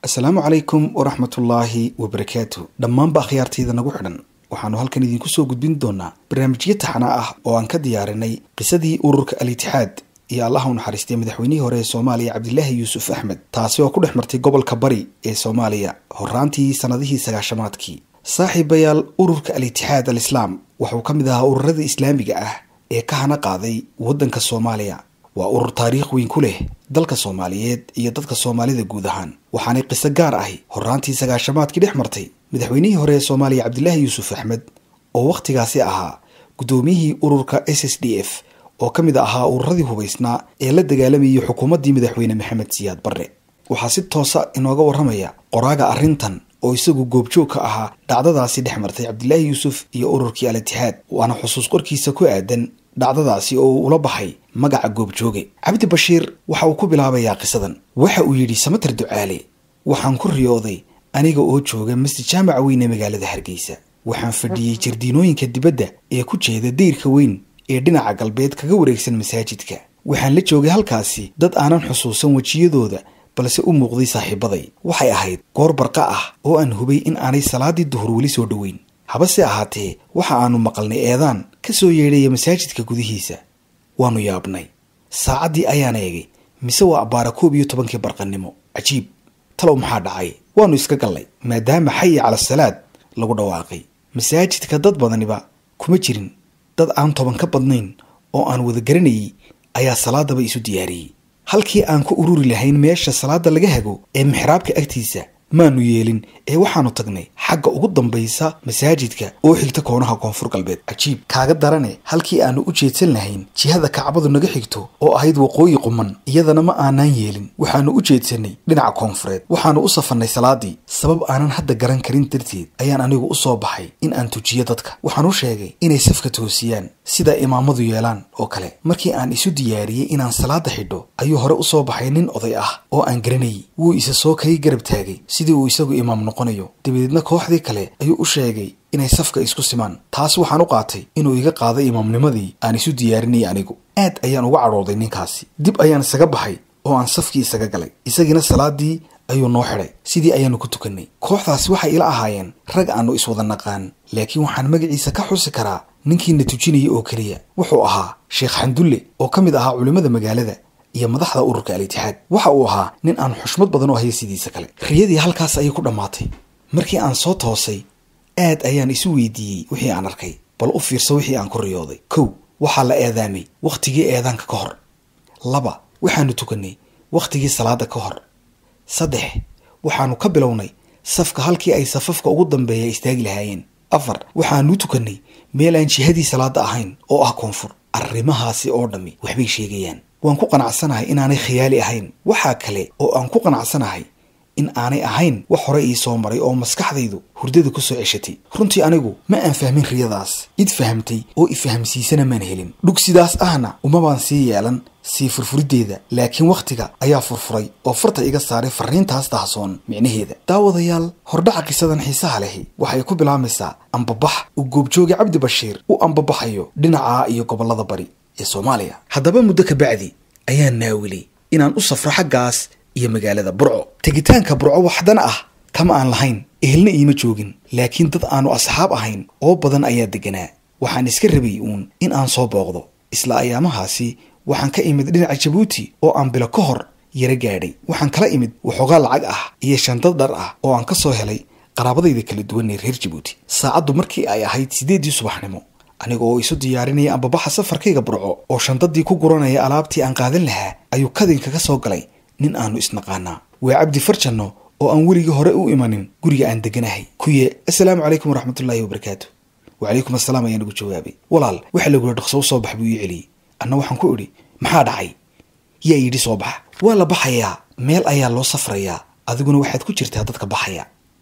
asalaamu calaykum waraxmatullaahi wabarakaatu dhammaanba akhyaartayda nagu xidhan waxaannu halkan idinku soo gudbin doonaa barnaamijyo taxana ah oo aan ka diyaarinay qisadii ururka al itixaad iyo allaha u naxariistay madaxweynihii hore ee soomaaliya cabdilaahi yuusuf axmed taasi oo ku dhex martay gobolka bari ee soomaaliya horaantii sannadihii sagaashamaadkii saaxiibayaal ururka al itixaad al islaam wuxuu ka mid ahaa ururada islaamiga ah ee ka hana qaaday waddanka soomaaliya waa urur taariikh weyn ku leh dalka soomaaliyeed iyo dadka soomaalida guud ahaan waxaanay qiso gaar ahi horaantii sagaashamaadkii dhex martay madaxweynihii hore ee soomaaliya cabdilaahi yuusuf axmed oo wakhtigaasi ahaa guddoomiyihii ururka s s d f oo ka mid ahaa ururadii hubaysnaa ee la dagaalamayay xukuumaddii madaxweyne maxamed siyaad barre waxaa si toosa inooga warramaya qoraaga arrintan oo isagu goobjoog ka ahaa dhacdadaasi dhex martay cabdilaahi yuusuf iyo ururkii al itixaad waana xusuus qorkiisa ku aadan dhacdadaasi oo uu ula baxay magaca goobjooge cabdi bashiir waxa uu ku bilaabayaa qisadan waxa uu yidhi samater ducaale waxaan ku riyooday aniga oo jooga masjid jaamaca weyn ee magaalada hargeysa waxaan fadhiyey jardiinooyinka dibadda ee ku jeeda dayrka weyn ee dhinaca galbeed kaga wareegsan masaajidka waxaan la joogay halkaasi dad aanan xusuusan wejiyadooda balse u muuqday saaxiibaday waxay ahayd goor barqa ah oo aan hubay in aanay salaadii duhur weli soo dhoweyn habase ahaatee waxa aanu maqalnay eedaan ka soo yeedhaya masaajidka gudihiisa waannu yaabnay saacaddii ayaan eegay mise waa abbaara koob iyo tobankii barqannimo cajiib talow maxaa dhacay waannu iska gallay maadaama xayi cala salaad lagu dhawaaqay masaajidka dad badaniba kuma jirin dad aan toban ka badnayn oo aan wada garanayay ayaa salaadaba isu diyaariyey halkii aan ku ururi lahayn meesha salaada laga hago ee mixraabka agtiisa maanu yeelin ee waxaannu tagnay xagga ugu dambaysa masaajidka oo xigta koonaha koonfur galbeed cajiib kaaga darane halkii aannu u jeedsan lahayn jihada kacbadu naga xigto oo ahayd waqooyi quman iyadana ma aanaan yeelin waxaannu u jeedsanay dhinaca koonfureed waxaannu u safannay salaadii sabab aanan hadda garan karin darteed ayaan anigu u soo baxay in aan tujiyo dadka waxaan u sheegay inay safka toosiyaan sida imaamadu yeelaan oo kale markii aan isu diyaariyey inaan salaada xidho ayuu hore u soo baxay nin oday ah oo aan garanayay wuu isa soo kay garab taagay sidii uu isagu imaam noqonayo dabadeedna kooxdii kale ayuu u sheegay inay safka isku simaan taas waxaan u qaatay inuu iga qaaday imaamnimadii aan isu diyaarinayay anigu aad ayaan uga cadhooday ninkaasi dib ayaan isaga baxay oo aan safkii isaga galay isagiina salaadii ayuu noo xidhay sidii ayaannu ku tukannay kooxdaasi waxay ila ahaayeen rag aannu iswada naqaan laakiin waxaan magaciisa ka xusi karaa ninkiina tujinaya oo keliya wuxuu ahaa sheekh xandulle oo ka mid ahaa culimmada magaalada iyo madaxda ururka al itixaad waxa uu ahaa nin aan xushmad badan oo haya sidiisa kale riyadii halkaas ayay ku dhammaatay markii aan soo toosay aad ayaan isu weydiiyey wixii aan arkay bal u fiirso wixii aan ku riyooday kow waxaa la eedaamay wakhtigii eedaanka ka hor laba waxaannu tukannay wakhtigii salaada ka hor saddex waxaannu ka bilownay safka halkii ay safafka ugu dambeeya istaagi lahaayeen afar waxaannu tukannay meel aan jihadii salaada ahayn oo ah koonfur arrimahaasi oo dhammi waxbay sheegayaan waan ku qanacsanahay inaanay khiyaali ahayn waxaa kale oo aan ku qanacsanahay in aanay ahayn wax hore ii soo maray oo maskaxdaydu hurdada ku soo ceshatay runtii anigu ma aan fahmin riyadaas id fahamtay oo ifahamsiisana maan helin dhug sidaas ahna uma baan sii yeelan sii furfuriddeeda laakiin wakhtiga ayaa furfuray oo farta iga saaray farriintaas dahsoon micnaheeda daawadayaal hordhaca qisadan xiisaha lehi waxay ku bilaamaysaa ambabax uu goobjooga cabdi bashiir u ambabaxayo dhinaca iyo gobollada bari ee soomaaliya haddaba muddo ka bacdi ayaan naawilay inaan u safro xaggaas iyo magaalada burco tegitaanka burco waxdana ah kama aan lahayn ehelna iima joogin laakiin dad aanu asxaab ahayn oo badan ayaa deganaa waxaan iska rabay uun in aan soo booqdo isla ayaamahaasi waxaan ka imid dhinaca jabuuti oo aan bilo ka hor yaro gaadhay waxaan kala imid waxoogaa lacag ah iyo shandad dhar ah oo aan ka soo helay qaraabadayda kala duwan ee reer jabuuti saacaddu markii ay ahayd siddeeddii subaxnimo aniga oo isu diyaarinaya ambabaxa safarkayga burco oo shandadii ku guranaya alaabtii aan qaadan lahaa ayuu kadinka ka soo galay nin aanu isnaqaanaa waa cabdi farjanno oo aan weligii hore u imanin guriga aan deganahay kuye assalaamu calaykum waraxmatullaahi wabarakaatu wacalaykum assalaam ayaan ugu jawaabay walaal waxa lagula dhaqso u soo bax buu ii celiyey anna waxaan ku idhi maxaa dhacay yaa yidhi soo bax waa la baxayaa meel ayaa loo safrayaa adiguna waxaad ku jirtaa dadka baxaya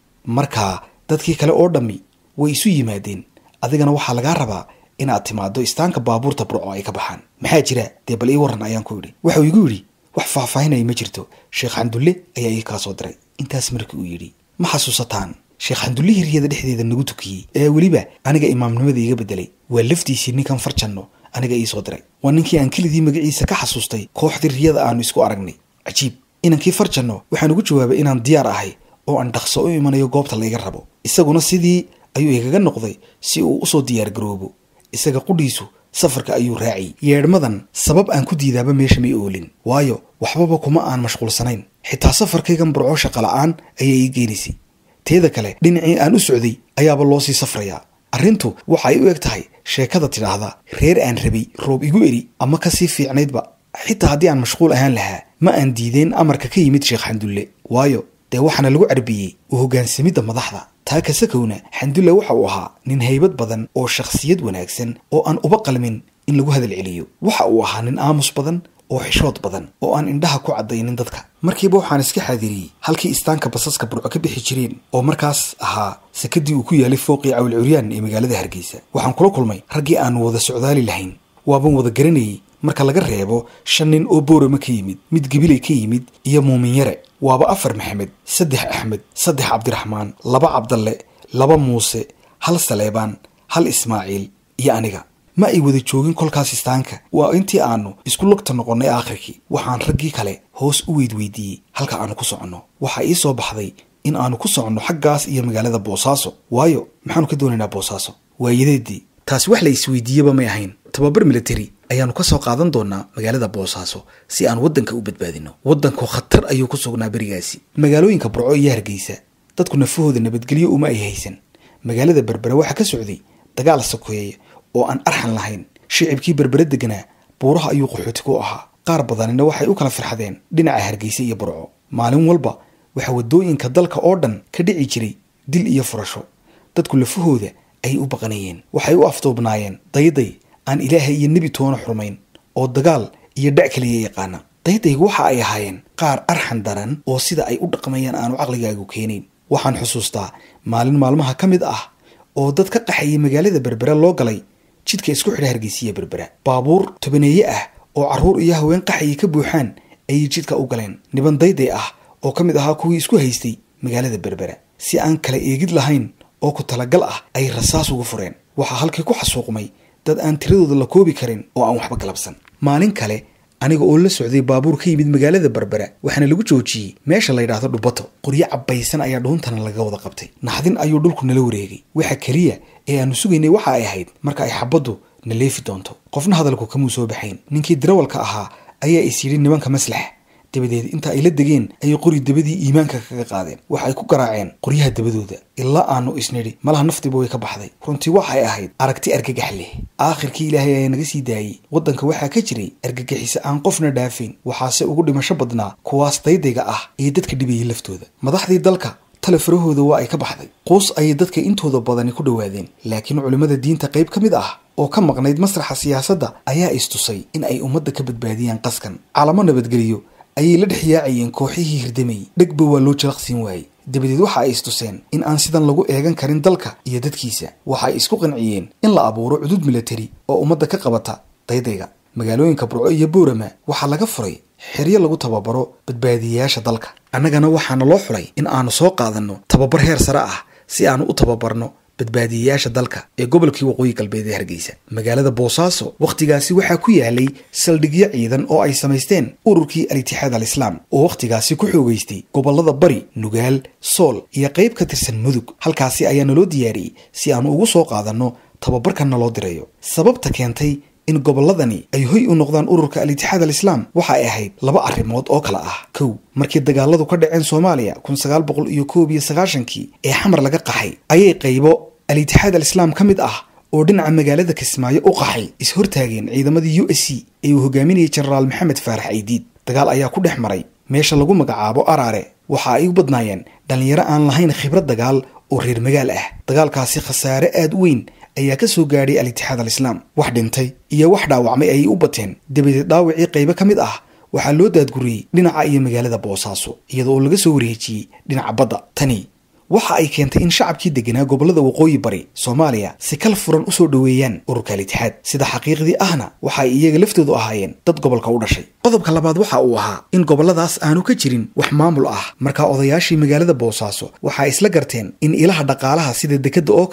markaa dadkii kale oo dhammi way isu yimaadeen adigana waxaa lagaa rabaa inaad timaaddo istaanka baabuurta burco ay ka baxaan maxaa jira dee bal ii warran ayaan ku idhi waxuu igu yidhi wax faahfaahinaya ma jirto sheekh xandulle ayaa ii kaa soo diray intaas markii uu yidhi ma xasuusataan sheekh xandullihii riyada dhexdeeda nagu tukiyey ee weliba aniga imaamnimada iiga beddelay waa laftiisii ninkan farjanno aniga ii soo diray waa ninkii aan kelidii magaciisa ka xasuustay kooxdii riyada aanu isku aragnay cajiib inankii farjanno waxaan ugu jawaabay inaan diyaar ahay oo aan dhaqso u imanayo goobta layga rabo isaguna sidii ayuu igaga noqday si uu usoo diyaar garoobo isaga qudhiisu safarka ayuu raaciyy yeedhmadan sabab aan ku diidaaba meesha may oolin waayo waxbaba kuma aan mashquulsanayn xitaa safarkaygan burco shaqa la-aan ayaa ii geenaysay teeda kale dhinacii aan u socday ayaaba loo sii safrayaa arrintu waxa ay u eg tahay sheekada tidhaahda reer aan rabay roob igu eri ama kasii fiicnaydba xitaa haddii aan mashquul ahaan lahaa ma aan diideen amarka ka yimid sheekh xandulle waayo dee waxaana lagu carbiyey u hoggaansamidda madaxda taa kasakowna xandulle waxa uu ahaa nin haybad badan oo shakhsiyad wanaagsan oo aan uba qalmin in lagu hadal celiyo waxa uu ahaa nin aamus badan oo xishood badan oo aan indhaha ku caddaynin dadka markiiba waxaan iska xaadiriyey halkii istaanka basaska burco ka bixi jireen oo markaas ahaa sakadii uu ku yaalay fooqii cawil curyaan ee magaalada hargeysa waxaan kula kulmay raggii aanu wada socdaali lahayn waaban wada garanayey marka laga reebo shan nin oo boorama ka yimid mid gabiley ka yimid iyo muumin yare waaba afar maxamed saddex axmed saddex cabdiraxmaan laba cabdalle laba muuse hal saleebaan hal ismaaciil iyo aniga ma ay wada joogin kolkaas istaanka waa intii aanu isku lugta noqonnay aakhirkii waxaan raggii kale hoos u weydweydiiyey halka aanu ku soconno waxaa ii soo baxday in aanu ku soconno xaggaas iyo magaalada boosaaso waayo maxaanu ka doonaynaa boosaaso waayadeedii taasi wax la isweydiiyeba may ahayn tababar military ayaanu ka soo qaadan doonaa magaalada boosaaso si aan waddanka u badbaadino waddanku khatar ayuu ku sugnaa berigaasi magaalooyinka burco iyo hargeysa dadku nafahooda nabadgelyo uma ay haysan magaalada berbere waxaa ka socday dagaal sokeeya oo aan arxan lahayn shicibkii berbere deganaa buuraha ayuu qaxooti ku ahaa qaar badanina waxay u kala firxadeen dhinaca hargeysa iyo burco maalin walba waxaa waddooyinka dalka oo dhan ka dhici jiray dil iyo furasho dadku lafahooda ayay u baqanayeen waxay u afduubnaayeen dayday aan ilaahay iyo nebi toona xurmayn oo dagaal iyo dhac kaliya yaqaana daydaygu waxa ay ahaayeen qaar arxan daran oo sida ay u dhaqmayaan aanu caqligaagu keenayn waxaan xusuustaa maalin maalmaha ka mid ah oo dad ka qaxayay magaalada berbera loo galay jidka isku xidha hargeysiya berbera baabuur tobaneeye ah oo carruur iyo haween qaxayay ka buuxaan ayay jidka u galeen niban dayday ah oo ka mid ahaa kuwii isku haystay magaalada berbera si aan kala eegid lahayn oo ku talagal ah ay rasaas ugu fureen waxaa halkii ku xasuuqmay dad aan tiradooda la koobi karin oo aan waxba galabsan maalin kale aniga oo la socday baabuur ka yimid magaalada berbera waxaana lagu joojiyey meesha la yidhaahdo dhubato qoryo cabbaysan ayaa dhuuntana laga wada qabtay naxdin ayuu dhulku nala wareegay waxa keliya ee aanu sugaynay waxa ay ahayd marka ay xabaddu na leefi doonto qofna hadalku kamuu soo baxayn ninkii darawalka ahaa ayaa is yidhi nimanka maslax dabadeed inta ay la degeen ayay qori dabadii iimaanka kaga qaadeen waxa ay ku garaaceen qoryaha dabadooda ilaa aanu isnidhi malaha naftiba way ka baxday runtii waxay ahayd aragti argagax leh aakhirkii ilaahay ayaa naga sii daayey waddanka waxaa ka jiray argagixisa aan qofna dhaafayn waxaase ugu dhimasho badnaa kuwaas daydayga ah ee dadka dhibayay laftooda madaxdii dalka tale farahooda waa ay ka baxday quus ayay dadka intooda badani ku dhowaadeen laakiin culimmada diinta qayb ka mid ah oo ka maqnayd masraxa siyaasadda ayaa istusay in ay ummadda ka badbaadiyaan qaskan calamo nabadgeliyo ayay la dhex yaacayeen kooxihii hirdamayy dhegba waa loo jalaqsiin waayey dabadeed waxa ay istuseen in aan sidan lagu eegan karin dalka iyo dadkiisa waxa ay isku qanciyeen in la abuuro cudud militari oo ummadda ka qabata daydayga magaalooyinka burco iyo boorama waxaa laga furay xeryo lagu tababaro badbaadiyayaasha dalka annagana waxaana loo xulay in aanu soo qaadanno tababar heer sare ah si aanu u tababarno badbaadiyayaasha dalka ee gobolkii waqooyi galbeed ee hargeysa magaalada boosaaso wakhtigaasi waxaa ku yaalay saldhigyo ciidan oo ay samaysteen ururkii al-itixaad al islaam oo wakhtigaasi ku xoogeystay gobollada bari nugaal sool iyo qayb ka tirsan mudug halkaasi ayaa naloo diyaariyey si aanu ugu soo qaadanno tababarkan naloo dirayo sababta keentay in gobolladani ay hoy u noqdaan ururka al-itixaad al islaam waxa ay ahayd laba arrimood oo kale ah kow markii dagaaladu ka dhaceen soomaaliya kun sagaal boqol iyo koob iyo sagaashankii ee xamar laga qaxay ayay qaybo al-itixaad al islaam ka mid ah oo dhinaca magaalada kismaayo u qaxay is-hortaageen ciidamadii u s c ee uu hogaaminayay jenaraal maxamed faarax aydiid dagaal ayaa ku dhex maray meesha lagu magacaabo araare waxa ay u badnaayeen dhallinyaro aan lahayn khibrad dagaal oo reer magaal ah dagaalkaasi khasaare aad u weyn ayaa ka soo gaadhay al-itixaad al islaam wax dhintay iyo wax dhaawacmay ayay u bateen dabadeed dhaawacii qaybo ka mid ah waxaa loo daadguriyey dhinaca iyo magaalada boosaaso iyada oo laga soo wareejiyey dhinaca badda tani waxa ay keentay in shacabkii deganaa gobollada waqooyi bari soomaaliya si kal furan usoo dhoweeyaan ururka al-itixaad sida xaqiiqdii ahna waxa ay iyaga laftoodu ahaayeen dad gobolka u dhashay qodobka labaad waxa uu ahaa in gobolladaas aanu ka jirin wax maamul ah markaa odayaashii magaalada boosaaso waxa ay isla garteen in ilaha dhaqaalaha sida dekadda oo kale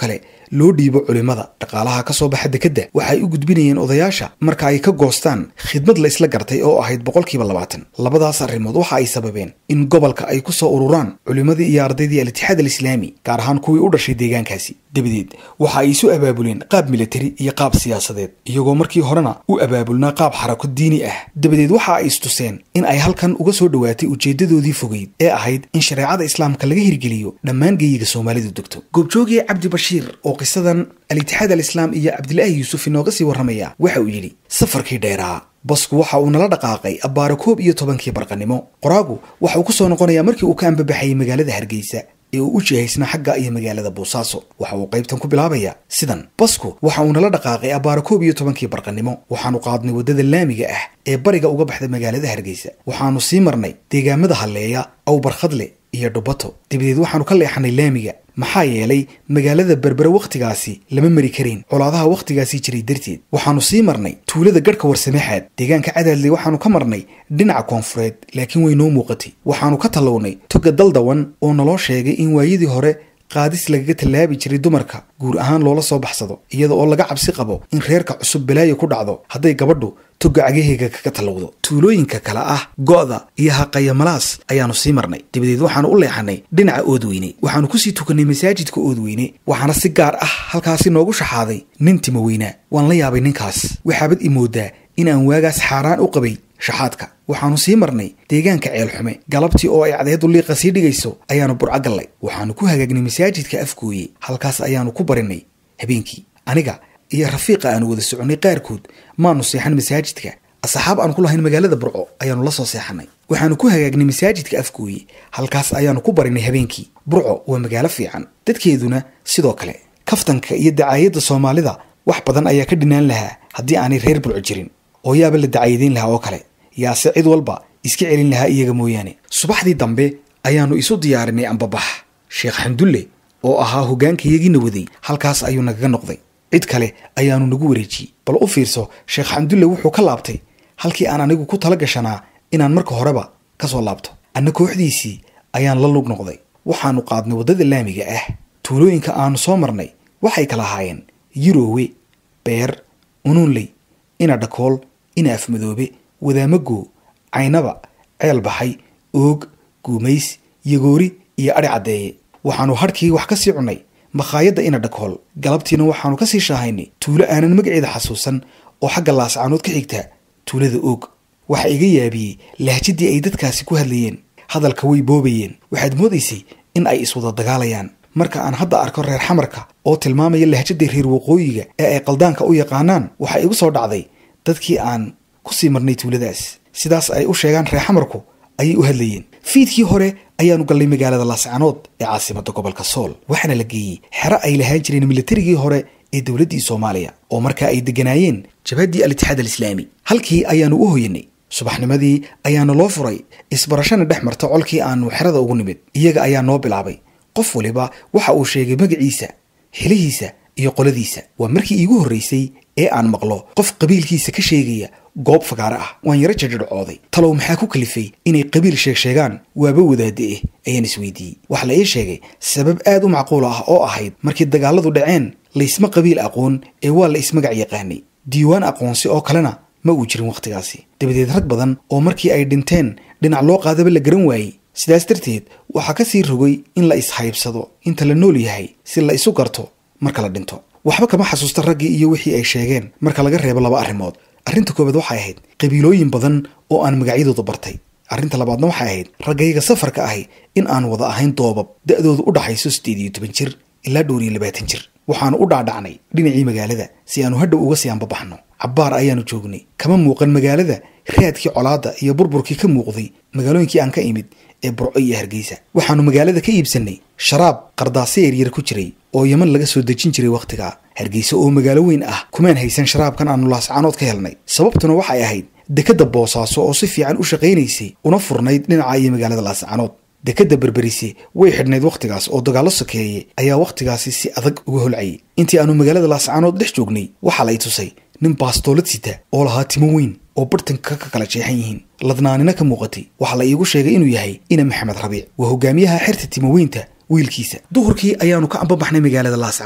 loo dhiibo culimmada dhaqaalaha ka soo baxa dekedda waxay u gudbinayeen odayaasha marka ay ka goostaan khidmad la isla gartay oo ahayd boqolkiiba labaatan labadaas arrimood waxa ay sababeen in gobolka ay ku soo ururaan culimmadii iyo ardaydii al-itixaad alislaami gaar ahaan kuwii u dhashay deegaankaasi dabadeed waxa ay isu abaabuleen qaab militari iyo qaab siyaasadeed iyagoo markii horena u abaabulnaa qaab xarako diini ah dabadeed waxa ay istuseen in ay halkan uga soo dhowaatay ujeedadoodii fogeyd ee ahayd in shareecada islaamka laga hirgeliyo dhammaan geeyiga soomaalidu degto goobjoogii cabdi bashiir oo qisadan al-itixaad alislaam iyo cabdilaahi yuusuf inooga sii warramaya waxa uu yidhi safarkii dheeraa basku waxa uu nala dhaqaaqay abbaaro koob iyo tobankii barqanimo qoraagu waxa uu ku soo noqonayaa markii uu ka ambabaxayay magaalada hargeysa ee uu u jihaysnaa xagga iyo magaalada boosaaso waxa uu qaybtan ku bilaabayaa sidan basku waxa uu nala dhaqaaqay abbaaro koob iyo tobankii barqanimo waxaanu qaadnay waddada laamiga ah ee bariga uga baxda magaalada hargeysa waxaanu sii marnay deegaamada halleeya awbarkhadle iyo dhubato dabadeed waxaanu ka leexanay laamiga maxaa yeelay magaalada berbere wakhtigaasi lama mari karayn colaadaha wakhtigaasi jiray darteed waxaanu sii marnay tuulada garhka warsameexaad deegaanka cadaadley waxaanu ka marnay dhinaca koonfureed laakiin way noo muuqatay waxaanu ka tallawnay toga daldawan oo naloo sheegay in waayadii hore qaadis lagaga tallaabi jiray dumarka guur ahaan loola soo baxsado iyada oo laga cabsi qabo in reerka cusub balaayo ku dhacdo hadday gabadhu toga cagaheyga kaga tallowdo tuulooyinka kale ah go'da iyo haqayamalaas ayaanu sii marnay dabadeed waxaanu u leexanay dhinaca oodweyne waxaanu kusii tukanay masaajidka oodweyne waxaana si gaar ah halkaasi noogu shaxaaday nin timo weynaa waan la yaabay ninkaas waxaabad i moodaa in aan waagaas xaaraan u qabay shaxaadka waxaanu sii marnay deegaanka ceelxume galabtii oo ay cadeedu liiqa sii dhigayso ayaanu burco gallay waxaanu ku hagaagnay masaajidka afgooye halkaas ayaanu ku barinay habeenkii aniga iyo rafiiqa aanu wada soconnay qaarkood maanu seexan masaajidka asxaab aan ku lahayn magaalada burco ayaanu la soo seexanay waxaanu ku hagaagnay masaajidka afgooye halkaas ayaanu ku barinay habeenkii burco waa magaalo fiican dadkeeduna sidoo kale kaftanka iyo dacaayadda soomaalida wax badan ayaa ka dhinaan lahaa haddii aanay reer burco jirin oo yaaba la dacayadayn lahaa oo kale yaase cid walba iska celin lahaa iyaga mooyaane subaxdii dambe ayaanu isu diyaarinay ambabax sheekh xamdulle oo ahaa hoggaankayagiina waday halkaas ayuu nagaga noqday cid kale ayaanu nagu wareejiyey bal u fiirso sheekh xamdulle wuxuu ka laabtay halkii aan anigu ku tala gashanaa inaan marka horeba ka soo laabto anna kooxdiisii ayaan la lug noqday waxaanu qaadnay waddada laamiga ah tuulooyinka aanu soo marnay waxay kala ahaayeen yiroowe beer unuunley ina dhakool ina afmadoobe wadaamago caynaba ceel baxay oog guumays yagoori iyo adhi caddeeye waxaanu hadhkii wax ka sii cunnay makhaayadda ina dhakool galabtiina waxaanu ka sii shaahaynay tuulo aanan magaceeda xasuusan oo xagga laascaanood ka xigta tuulada oog waxa iga yaabiyey lahjadii ay dadkaasi ku hadlayeen hadalka way boobayeen waxaad moodaysay in ay iswada dagaalayaan marka aan hadda arko reer xamarka oo tilmaamaya lahjadii reer waqooyiga ee ay qaldaanka u yaqaanaan waxaa igu soo dhacday dadkii aan ku sii marnay tuuladaas sidaas ay u sheegaan reer xamarku ayay u hadlayeen fiidkii hore ayaanu gallay magaalada laascanood ee caasimadda gobolka sool waxaana la geeyey xero ay lahaan jireen militarigii hore ee dowladdii soomaaliya oo markaa ay degganaayeen jabhaddii al-itixaad alislaami halkii ayaanu u hoyanay subaxnimadii ayaana loo furay isbarashana dhex marta colkii aanu xerada ugu nimid iyaga ayaa noo bilaabay qof waliba waxa uu sheegay magaciisa xilihiisa iyo qoladiisa waa markii iigu horraysay ee aan maqlo qof qabiilkiisa ka sheegaya goob fagaare ah waan yaro jajadhcooday talow maxaa ku kalifay inay qabiil sheeg sheegaan waaba wadaade eh ayaan isweydiiyey waxaa la ii sheegay sabab aad u macquul ah oo ahayd markii dagaaladu dhaceen laysma qabiil aqoon ee waa la ismagac yaqaanay diiwaan aqoonsi oo kalena ma uu jirin wakhtigaasi dabadeed rag badan oo markii ay dhinteen dhinac loo qaadaba la garan waayey sidaas darteed waxaa ka sii rogay in la ishaybsado inta la nool yahay si la isu garto marka la dhinto waxba kama xasuusta raggii iyo wixii ay sheegeen marka laga reebo laba arrimood arrinta koobaad waxay ahayd qabiilooyin badan oo aan magacyadooda bartay arrinta labaadna waxay ahayd raggayga safarka ahi in aan wada ahayn doobab da'doodu u dhaxayso siddeed iyo toban jir ilaa dhowr iyo labaatan jir waxaanu u dhaadhacnay dhinacii magaalada si aanu hadhow uga sii anbabaxno cabbaar ayaanu joognay kama muuqan magaalada raadkii colaadda iyo burburkii ka muuqday magaalooyinkii aan ka imid ee burco iyo hargeysa waxaanu magaalada ka iibsannay sharaab qardaasyo yaryar ku jiray oo yeman laga soo dejin jiray wakhtigaa hargeysa oo magaalo weyn ah kumaan haysan sharaabkan aanu laascaanood ka helnay sababtuna waxay ahayd dekedda boosaaso oo si fiican u shaqaynaysay una furnayd dhinaca iyo magaalada laascaanood dekedda berberise way xidhnayd wakhtigaas oo dagaallo sokeeye ayaa wakhtigaasi si adag uga holcayay intii aanu magaalada laascaanood dhex joognay waxaa la i tusay nin baastoolad sita oo lahaa timo weyn oo bartanka ka kala jeexan yihiin ladnaanina ka muuqatay waxaa la iigu sheegay inuu yahay ina maxamed rabiic waa hogaamiyaha xerta timoweynta wiilkiisa duhurkii ayaanu ka ambabaxnay magaalada laascaanood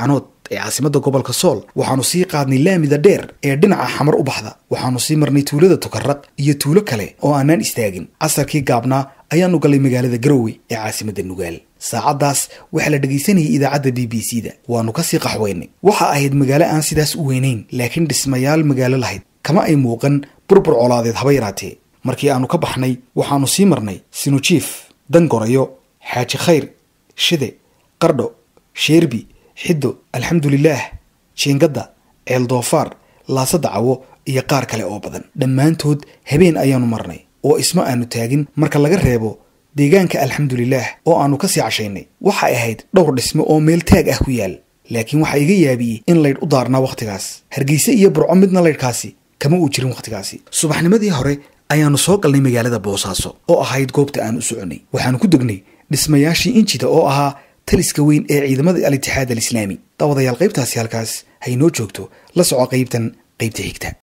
ee caasimadda gobolka sool waxaanu sii qaadnay laamida dheer ee dhinaca xamar u baxda waxaanu sii marnay tuulada tukaraq iyo tuulo kale oo aanaan istaagin casarkii gaabnaa ayaanu gallay magaalada garowe ee caasimadda nugaal saacaddaas waxaa la dhegaysanayay idaacadda b b c da waannu kasii qaxweynay waxa ahayd magaalo aan sidaas u weynayn laakiin dhismayaal magaalo lahayd kama ay muuqan burbur colaadeed haba yaraatee markii aanu ka baxnay waxaanu sii marnay sinujiif dangorayo xaaji khayr shide qardho sheerbi xiddo alxamdulilaah jiingadda ceel doofaar laasada cawo iyo qaar kale oo badan dhammaantood habeen ayaanu marnay oo isma aanu taagin marka laga reebo deegaanka alxamdulilaah oo aanu kasii cashaynay waxay ahayd dhowr dhismo oo meel taag ah ku yaal laakiin waxaa iga yaabiyey in laydh u daarnaa wakhtigaas hargeyse iyo burco midna laydhkaasi kama uu jirin wakhtigaasi subaxnimadii hore ayaanu soo galnay magaalada boosaaso oo ahayd goobta aan u soconay waxaanu ku degnay dhismayaashii injida oo ahaa taliska weyn ee ciidamada al-itixaad al islaami daawadayaal qaybtaasi halkaas haynoo joogto la soco qaybtan qaybta xigta